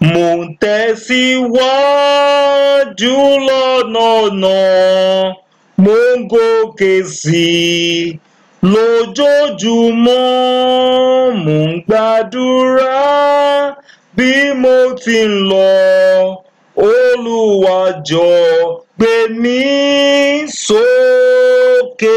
mò ń tẹ̀síwájú lọ́nà náà mò ń gòkè sí i lójoojúmọ́ mò ń gbàdúrà bí mo ti ń lọ Olúwa jọ̀ọ́ gbé mi sókè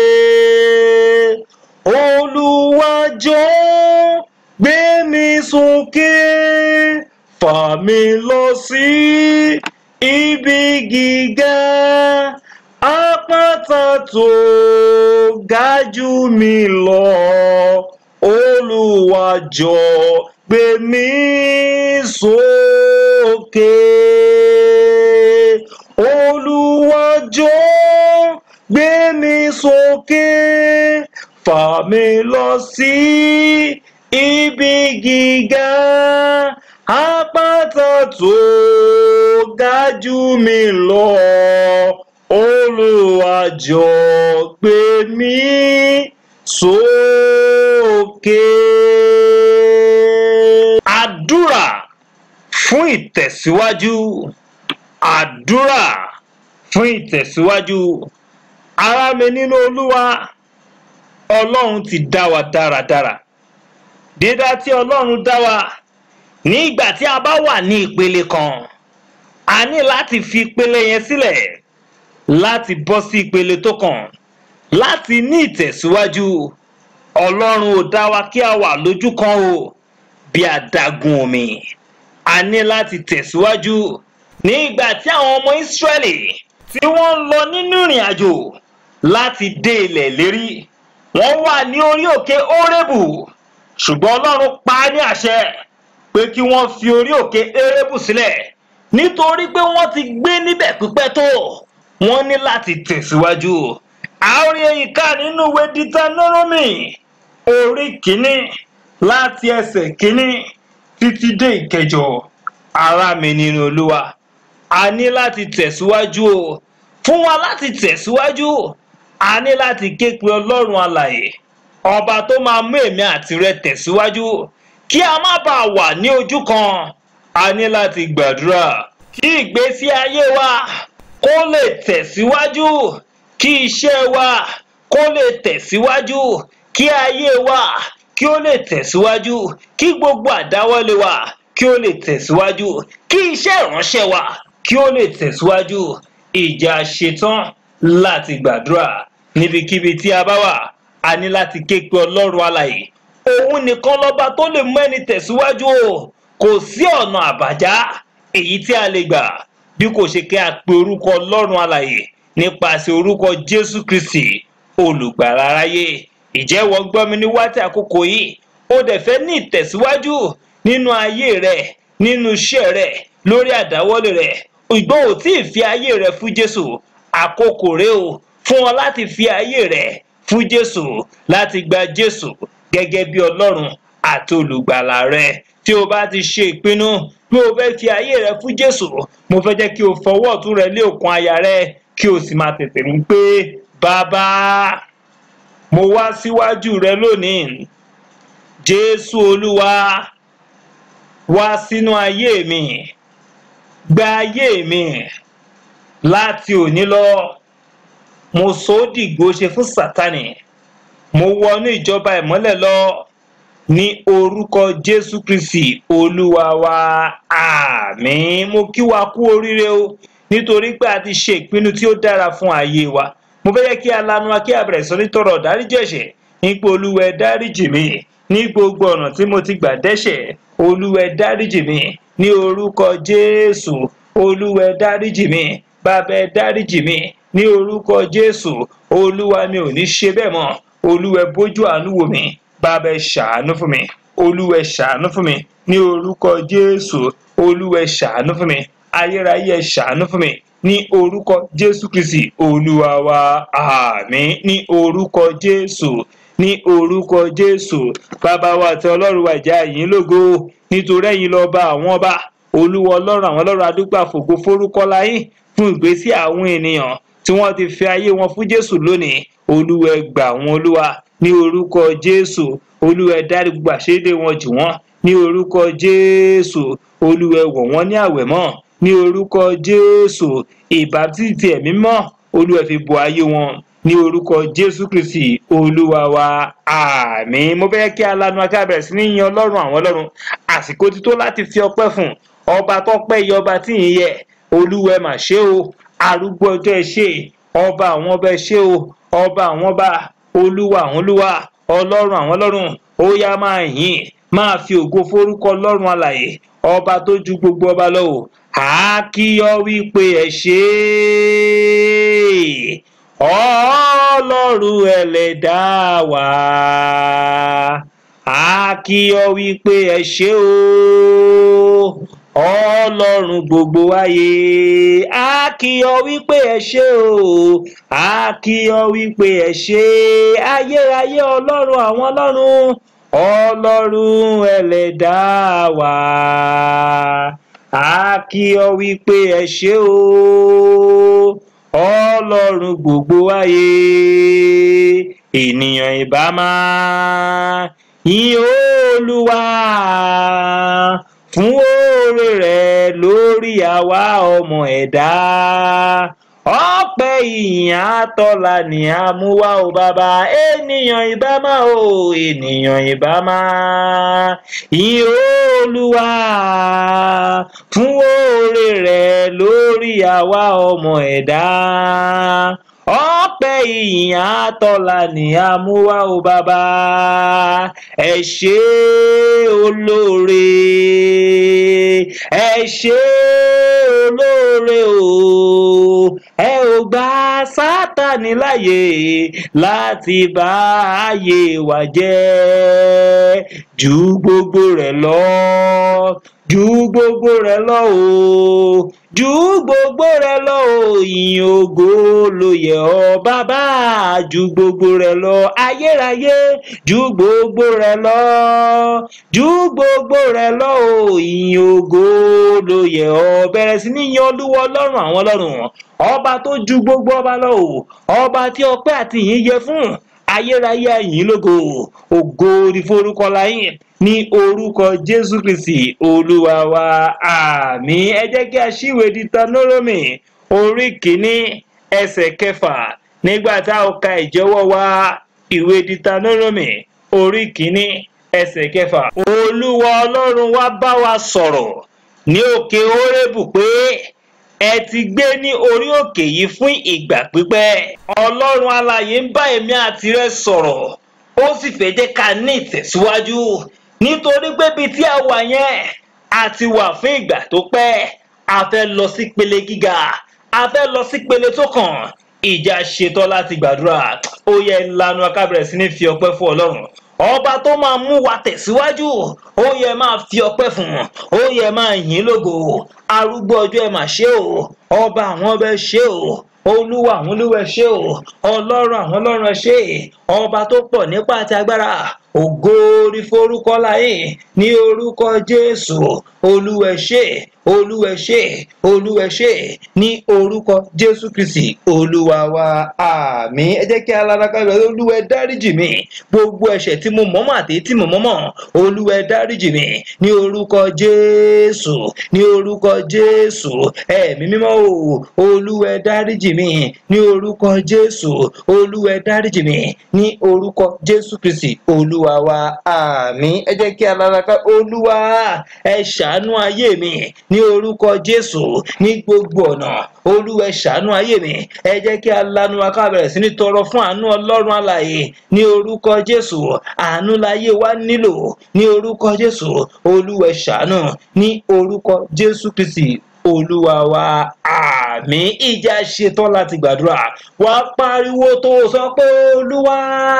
Olúwa jọ̀ọ́ gbé mi sókè fà mí lọ sí ibi gíga àpáta tó ga jù mí lọ Olúwa jọ̀ọ́ gbé mi sókè Olúwa jọ̀ọ́ gbé mi sókè fà mí lọ sí ibi gíga àpáta tó ga jù mí lọ Olúwa jọ̀ọ́ gbé mi sókè. Àdúrà fún ìtẹ̀síwájú. Àdúrà fún ìtẹ̀síwájú. Ará mi nínú Olúwa, Ọlọ́run ti dá wa dáradára. Dídá tí Ọlọ́run dá wa ní ìgbà tí a bá wà ní ìpele kan, a ní láti fi ìpele yẹn sílẹ̀ láti bọ́ sí ìpele tó kàn láti ní ìtẹ̀síwájú. Ọlọ́run ò dá wa kí a wà lójú kan o bí adágún omi. A ní láti tẹ̀síwájú ní ìgbà tí àwọn ọmọ Ísírẹ́lì tí wọ́n ń lọ nínú ìrìn àjò láti dé ilẹ̀ lérí. Wọ́n wà ní orí òkè Órébù ṣùgbọ́n Ọlọ́run pa á ní àṣẹ pé kí wọ́n fi orí òkè Órébù sílẹ̀ nítorí pé wọ́n ti gbé níbẹ̀ pípẹ́ tó wọ́n ní láti tẹ̀síwájú. A ó rí èyí ká nínú ìwé Deuteronomy orí kìíní láti ẹsẹ̀ kìíní títí dé ìkẹjọ. Ará mi nínú Olúwa, a ní láti tẹ̀síwájú o. Fún wa láti tẹ̀síwájú, a ní láti ké pe Ọlọ́run alààyè. Ọba tó máa mú èmi àti rẹ tẹ̀síwájú kí a má bàa wà ní ojú kan. A ní láti gbàdúrà kí ìgbésí ayé wa kó lè tẹ̀síwájú kí iṣẹ́ wa kó lè tẹ̀síwájú kí ayé wa kí ó lè tẹ̀síwájú kí gbogbo àdáwọ́lé wa kí ó lè tẹ̀síwájú kí iṣẹ́ ìránṣẹ́ wa kí ó lè tẹ̀síwájú ìjà ṣetán láti gbàdúrà níbikíbi tí a bá wà a ní láti ké pe Ọlọ́run alààyè òun nìkan lọ́ba tó lè mú ẹni tẹ̀síwájú o kò sí ọ̀nà àbájá èyí tí a lè gbà bí kò ṣe kí a pe orúkọ Ọlọ́run alààyè nípasẹ̀ orúkọ Jésù Kristi olùgbàlà aráyé ìjẹ́wọ́ gbọ́ mi ní wáti àkókò yìí ó dẹ̀ fẹ́ ní ìtẹ̀síwájú nínú ayé rẹ̀ nínú iṣẹ́ rẹ̀ lórí àdáwọ́lé rẹ̀ ìgbọ́n ò tí ì fi ayé rẹ̀ fún Jésù àkókò rẹ̀ o fún ọ láti fi ayé rẹ̀ fún Jésù láti gba Jésù gẹ́gẹ́ bí Ọlọ́run àti olùgbàlà rẹ̀ tí o bá ti ṣe ìpinnu bí o fẹ́ fi ayé rẹ fún Jésù mo fẹ́ jẹ́ kí o fọwọ́ ọ̀tún rẹ lé òkun àyà rẹ kí o sì máa tètè mú pé bàbá mo wá síwájú rẹ lónìí Jésù Olúwa wá sínú ayé mi gba ayé mi láti òní lọ mo sọ ó dìgbò ṣe fún Sátánì mo wọnú ìjọba ìmọ́lẹ̀ lọ ní orúkọ Jésù Kristi Olúwa wa àmín mo kí wa kú oríire o nítorí pé a ti ṣe ìpinnu tí ó dára fún ayé wa mo fẹ́ yẹ kí a lanu wa kí a bẹ̀rẹ̀ sọ nítorọ dáríjì ẹ̀ṣẹ̀ nípa Olúwa ẹ dáríjì mi ní gbogbo ọ̀nà tí mo ti gbà dẹ́ṣẹ̀ Olúwa ẹ dáríjì mi ní orúkọ Jésù Olúwa ẹ dáríjì mi bàbá ẹ dáríjì mi ní orúkọ Jésù Olúwa mi ò ní ṣe bẹ́ẹ̀ mọ́ Olúwa ẹ bójú àánú wò mí bàbá ẹ ṣàánú fún mi Olúwa ẹ ṣàánú fún mi ní orúkọ Jésù Olúwa ẹ ṣàánú fún mi ayérayé ẹ ṣàánú fún mi ní orúkọ Jésù Kristi Olúwa wa àmín ní orúkọ Jésù ní orúkọ Jésù bàbá wa àti Ọlọ́run wa ìjà yín lógo nítorí ẹ̀yin lọ́ba àwọn ọba Olúwa Ọlọ́run àwọn Ọlọ́run adúgbò àfògo forúkọ láyín fún ìgbésí àwọn ènìyàn tí wọ́n ti fi ayé wọn fún Jésù lónìí Olúwa ẹ gbà wọ́n Olúwa ní orúkọ Jésù Olúwa ẹ dárí gbogbo àṣírí wọn jì wọ́n ní orúkọ Jésù olúwa ẹ wọ̀ wọ́n ní àwẹ̀ mọ́ ní orúkọ jésù ìbátísì ẹ̀mí mọ́ olúwa ẹ fi bo ayé wọn ní orúkọ jésù kristi olúwa wa àmín mo fẹ́ kí alanu akábẹ̀rẹ̀ sí ní yan ọlọ́run àwọn ọlọ́run àsìkò ti tó láti fi ọpẹ́ fún ọba tọ́pẹ́ yẹ ọba tí ì yẹ olúwa ẹ mà ṣe o arúgbó ọjọ́ ẹ ṣe ọba àwọn ọba ẹ ṣe o ọba àwọn ọba olúwa àwọn olúwa ọlọ́run àwọn ọlọ́run ó yá máa yìn máa fi ògo forúkọ ọlọ́run alàyè ọba tó ju gbogbo ọba lọ o àákíyọ wípé ẹ ṣe é ọlọ́run ẹlẹ́dàá wa àákíyọ wípé ẹ ṣe o ọlọ́run gbogbo ayé àákíyọ wípé ẹ ṣe o àákíyọ wípé ẹ ṣe ayérayé ọlọ́run àwọn ọlọ́run ọlọ́run ẹlẹ́dàá wa àákíyọ wípé ẹ ṣe o ọlọ́run gbogbo ayé ènìyàn ìbá máa yìn olúwa fún oore rẹ̀ lórí àwa ọmọ ẹ̀dá ọpẹ́ ìyìn àtọlà ni a mú wá o bàbá ènìyàn ìbá máa o ènìyàn ìbá máa yìn olúwa fún oore rẹ̀ lórí àwa ọmọ ẹ̀dá ọpẹ́ ìyìn àtọlà ni a mú wá o bàbá ẹ ṣé olóore ẹ ṣé olóore o ẹ ò gba sátani láyè láti bá ayé wa jẹ́ ju gbogbo rẹ̀ lọ ju gbogbo rẹ̀ lọ o ju gbogbo rẹ̀ lọ o ìyìn ògo ló yẹ ọ́ bàbá ju gbogbo rẹ̀ lọ ayérayé ju gbogbo rẹ̀ lọ ju gbogbo rẹ̀ lọ o ìyìn ògo ló yẹ ọ́ bẹ̀rẹ̀ sí ní yan olúwa ọlọ́run àwọn ọlọ́run ọba tó ju gbogbo ọba lọ o ọba tí ọpẹ́ àti ìyìn yẹ fún ayérayé ẹ̀yìn lógo ògo ní forúkọ láyìn ní orúkọ jésù kristi olúwa wa àmín ẹ jẹ́ kí a ṣíwèé di tanóròmì orí kìíní ẹsẹ̀ kẹfà nígbà tá a ka ìjẹ́wọ́ wa ìwé di tanóròmì orí kìíní ẹsẹ̀ kẹfà. olúwa ọlọ́run wa bá wa sọ̀rọ̀ ní òkè orébù pé ẹ ti gbé ní orí òkè yìí fún ìgbà pípẹ́ ọlọ́run alààyè ń bá èmi àti rẹ sọ̀rọ̀ ó sì fẹ́ jẹ́ ká ní ìtẹ̀síwájú nítorí pé bíi tí a wà yẹn a ti wà fún ìgbà tó pẹ́ a fẹ́ lọ sí pele gíga a fẹ́ lọ sí pele tó kàn ìjà ṣetán láti gbàdúrà ó yẹ lanu akábẹ̀rẹ̀ sí ní fi ọpẹ́ fún ọlọ́run ọba tó máa mú wa tẹ̀síwájú ó yẹ máa fi ọpẹ́ fún ó yẹ máa yìn lógo arúgbó ọjọ́ ẹ mà ṣe o ọba àwọn ọba ẹ ṣe o olúwa àwọn olúwa ẹ ṣe o ọlọ́run àwọn ọlọ́run ẹ ṣe ọba tó pọ̀ nípa àti agbára ògo orí forúkọ láyé ní orúkọ jésù olúwa ẹ ṣé olúwa ẹ ṣé olúwa ẹ ṣé ní orúkọ jésù kristi olúwa wa àmín ẹ jẹ́ kí alárakà rẹ olúwa ẹ dáríjì mi gbogbo ẹ̀ṣẹ̀ tí mo mọ̀mọ́ àti tí mo mọ̀mọ́ olúwa ẹ dáríjì mi ní orúkọ jésù ní orúkọ jésù ẹ̀mí mímọ́ o olúwa ẹ dáríjì mi ní orúkọ jésù olúwa ẹ dáríjì mi ní orúkọ jésù kristi olúwa wa àmín ẹ jẹ́ kí alárakà olúwa ẹ ṣàánú ayé mi ní orúkọ jésù ní gbogbo ọ̀nà olúwa ẹ ṣàánú ayé mi ẹ jẹ́ kí alanu wa ká bẹ̀rẹ̀ sí ní tọrọ fún àánú ọlọ́run alààyè ní orúkọ jésù àánú láyé wa nílò ní orúkọ jésù olúwa ẹ ṣàánú ní orúkọ jésù kristi olúwa wa àmín ìjà ṣetán láti gbàdúrà wá pariwo tó sọ pé olúwa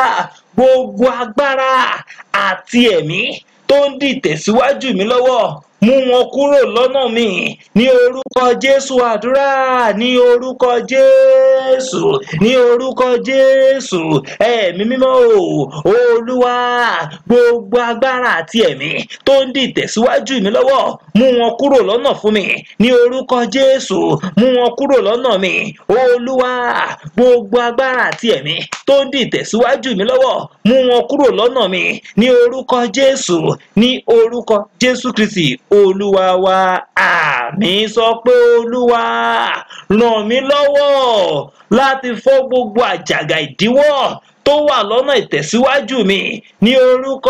gbogbo agbára àti ẹ̀mí tó ń dìtẹ̀síwájú mi lọ́wọ́ mú wọn kúrò lọ́nà mi ní orúkọ jésù àdúrà ní orúkọ jésù ní orúkọ jésù ẹ̀mí mímọ́ o olúwa gbogbo agbára àti ẹ̀mí tó ń dìtẹ̀síwájú mi lọ́wọ́ mú wọn kúrò lọ́nà fún mi ní orúkọ jésù mú wọn kúrò lọ́nà mi olúwa gbogbo agbára àti ẹ̀mí tó ń dìtẹ̀síwájú mi lọ́wọ́ mú wọn kúrò lọ́nà mi ní orúkọ jésù ní orúkọ jésù kristi olúwa wa àmì sọ pé olúwa ràn mí lọ́wọ́ láti fọ́ gbogbo àjàgà ìdíwọ́ tó wà lọ́nà ìtẹ̀síwájú mi ní orúkọ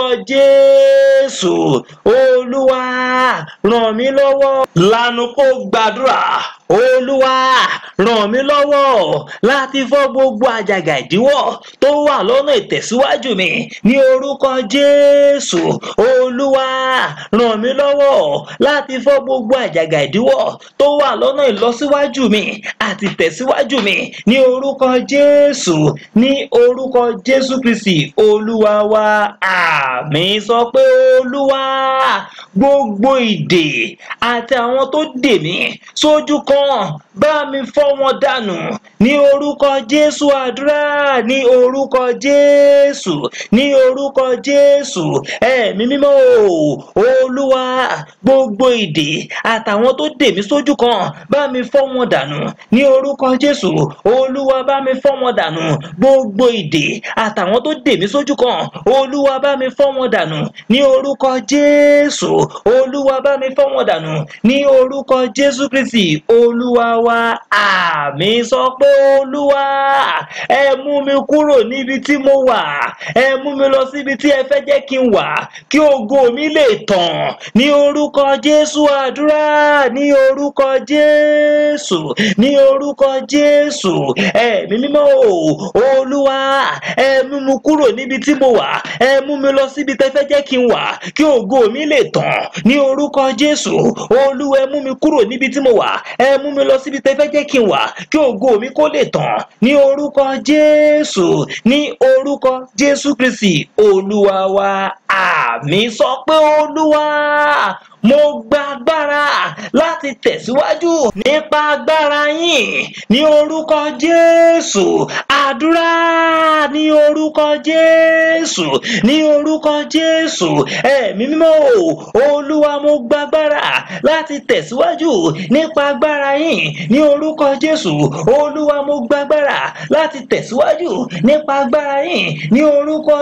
jésù olúwa ràn mí lọ́wọ́ lanu kó gbàdúrà olúwa ràn mí lọ́wọ́ láti fọ́ gbogbo àjàgà ìdíwọ́ tó wà lọ́nà ìtẹ̀síwájú mi ní orúkọ jésù olúwa ràn mí lọ́wọ́ láti fọ́ gbogbo àjàgà ìdíwọ́ tó wà lọ́nà ìlọsíwájú mi àti ìtẹ̀síwájú mi ní orúkọ jésù ní orúkọ jésù kristi olúwa wa àmín sọ pé olúwa gbogbo ìdè àti àwọn tó dè mí sójú kan bá mi fọ́ wọn dànù ní orúkọ jésù àdúrà ní orúkọ jésù ní orúkọ jésù ẹ̀mí mímọ́ o olúwa gbogbo ìdè àtàwọn tó dè mí sójú kan bá mi fọ́ wọn dànù ní orúkọ jésù olúwa bá mi fọ́ wọn dànù gbogbo ìdè àtàwọn tó dè mí sójú kan olúwa bá mi fọ́ wọn dànù ní orúkọ jésù olúwa bá mi fọ́ wọn dànù ní orúkọ jésù kristi olúwa wa àmì sọ pé olúwa ẹ mú mi kúrò níbi tí mo wà ẹ mú mi lọ síbi tí ẹ fẹ́ jẹ́ kí n wà kí ògo mi lè tàn ní orúkọ jésù àdúrà ní orúkọ jésù ní orúkọ jésù ẹ̀mí mímọ́ o olúwa ẹ mú mi kúrò níbi tí mo wà ẹ mú mi lọ síbi tẹ́ fẹ́ jẹ́ kí n wà kí ògo mi lè tàn ní orúkọ jésù olúwa ẹ mú mi kúrò níbi tí mo wà ẹ mú mi lọ síbi tẹ́ fẹ́ jẹ́ kí n wà kí ògo mi kó lè tàn ní orúkọ jésù ní orúkọ jésù kristi olúwa wa àmì sọ pé olúwa mo gba agbára láti tẹ̀síwájú nípa agbára yín ní orúkọ jésù àdúrà ní orúkọ jésù ní orúkọ jésù ẹ̀mí mímọ́ o olúwa mo gba agbára láti tẹ̀síwájú nípa agbára yín ní orúkọ jésù olúwa mo gba agbára láti tẹ̀síwájú nípa agbára yín ní orúkọ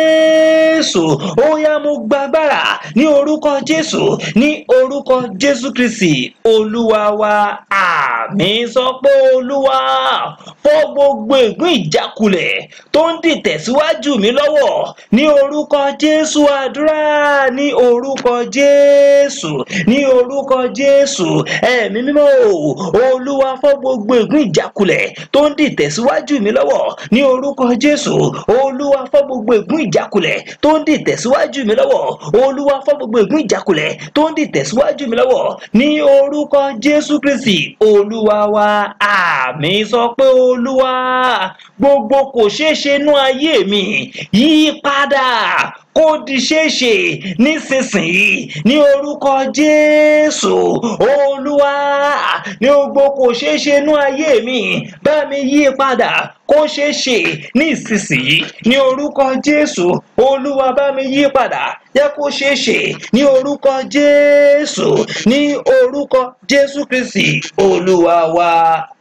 jésù ó yá mo gba agbára ní orúkọ jésù ní orúkọ jésù kristi olúwa wa àmì sọ pé olúwa fọ́ gbogbo ègún ìjákulẹ̀ tó ń dìtẹ̀síwájú mi lọ́wọ́ ní orúkọ jésù àdúrà ní orúkọ jésù ní orúkọ jésù ẹ̀mí mímọ́ o olúwa fọ́ gbogbo ègún ìjákulẹ̀ tó ń dìtẹ̀síwájú mi lọ́wọ́ ní orúkọ jésù olúwa fọ́ gbogbo ègún ìjákulẹ̀ tó ń dìtẹ̀síwájú mi lọ́wọ́ olúwa fọ́ gbogbo ègún ìjákulẹ̀ tó ń dìtẹ̀síwájú mi lọ́wọ́ ní orúkọ jésù kristi olúwa wa àmì sọ pé olúwa gbogbo kò ṣeé ṣe nú ayé mi yí padà kó di ṣeéṣe nísinsìnyí ní orúkọ jésù olúwa ní gbogbo kò ṣeéṣe nú ayé mi bá mi yí padà kó ṣeé ṣe ní ìsinsìnyí ní orúkọ jésù olúwa bá mi yí padà jẹ́ kó ṣeé ṣe ní orúkọ jésù ní orúkọ jésù kristi olúwa wa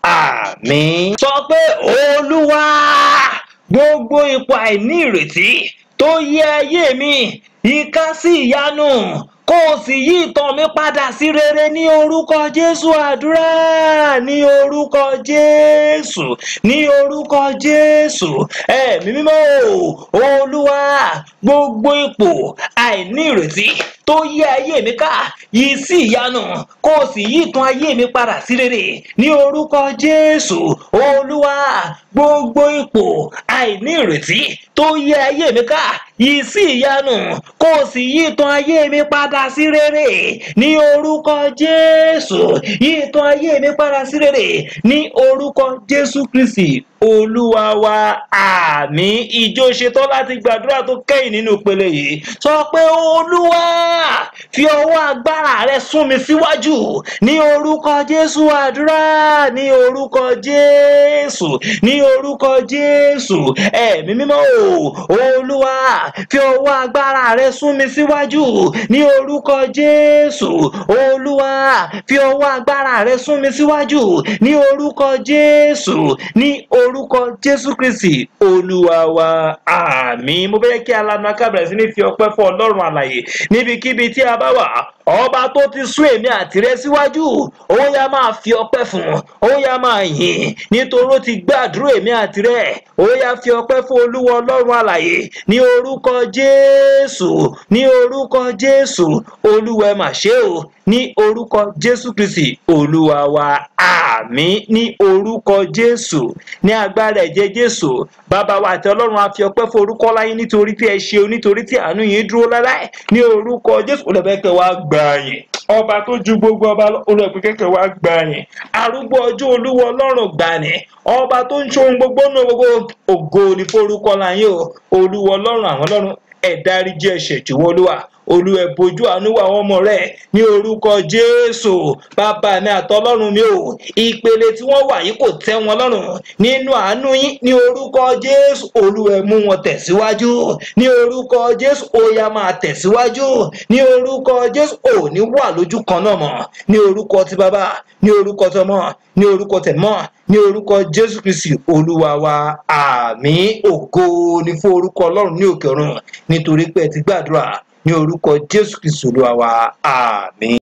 àmín. sọ pé olúwa gbogbo ipò àìní ìrètí tó yẹ ayé mi ìka sí ìyanu kó o sì yí ìtàn mi padà sí rere ní orúkọ jésù àdúrà ní orúkọ jésù ní orúkọ jésù ẹ̀mí mímọ́ o olúwa gbogbo ipò àìní ìrètí tó yí ayé mi ká yí sí ìyanu kó o sì yí ìtàn ayé mi padà sí rere ní orúkọ jésù olúwa gbogbo ipò àìní ìrètí tó yí ayé mi ká yí sí ìyanu kó o sì yí ìtàn ayé mi padà sí rere ní orúkọ jésù yí ìtàn ayé mi padà sí rere ní orúkọ jésù kristi olúwa wa àmì ìjọ ṣetán láti gbàdúrà tó kẹ́yìn nínú ìpele yìí sọ pé olúwa fi ọwọ́ agbára rẹ sún mi síwájú ní orúkọ jésù àdúrà ní orúkọ jésù ní orúkọ jésù ẹ̀mí mímọ́ o olúwa fi ọwọ́ agbára rẹ sún mi síwájú ní orúkọ jésù olúwa fi ọwọ́ agbára rẹ sún mi síwájú ní orúkọ jésù ní orúkọ jésù kristi olúwa wa àmín mo fẹ́ kí alanu akábẹ̀rẹ̀ sí ní fi ọpẹ́ fún ọlọ́run àlàyé níbikíbi tí a bá wà ọba tó ti sún èmi àti rẹ síwájú ó yá máa fi ọpẹ́ fún ó yá máa yìn nítorí ó ti gbàdúrà èmi àti rẹ ó yá fi ọpẹ́ fún olúwa ọlọ́run àlàyé ní orúkọ jésù ní orúkọ jésù olúwa ẹ mà ṣe o ní orúkọ jésù kristi olúwa wa àmín ní orúkọ jésù ní agbára ẹ̀jẹ̀ jésù bàbá wa àti ọlọ́run a fi ọpẹ́ fún orúkọ láyé nítorí tí ẹ ṣe o nítorí tí àánú yín dúró láláì ní orúkọ jésù olùbẹ́kẹ̀ wa gbà yín ọba tó ju gbogbo ọba olùbẹ́kẹ̀ wa gbà yín arúgbó ọjọ́ olúwa ọlọ́run gbà ní ọba tó ń ṣohun gbogbo náà gbogbo ògo ní forúkọ láyé o olúwa ọlọ́run àwọn ọlọ́run ẹ dáríjì ẹ̀ṣẹ̀ jọ̀wọ́ olúwa olúwa ẹ bójú àánú wa àwọn ọmọ rẹ ní orúkọ jésù bàbá mi àtọlọ́run mi ò ìpele tí wọ́n wà yìí kò tẹ́ wọn lọ́rùn nínú àánú yín ní orúkọ jésù olúwa ẹ mú wọn tẹ̀síwájú ní orúkọ jésù ó yá máa tẹ̀síwájú ní orúkọ jésù ò ní wà lójú kan náà mọ́ ní orúkọ ti bàbá ní orúkọ tọmọ ní orúkọ tẹ̀mọ́ ní orúkọ jésù kristi olúwa wa àmín ògo ní fún orúkọ ọlọ́run ní òkè ọ̀run nítorí pé ẹ ti gbàdúrà ní orúkọ jésù kristu olúwa wa àmín.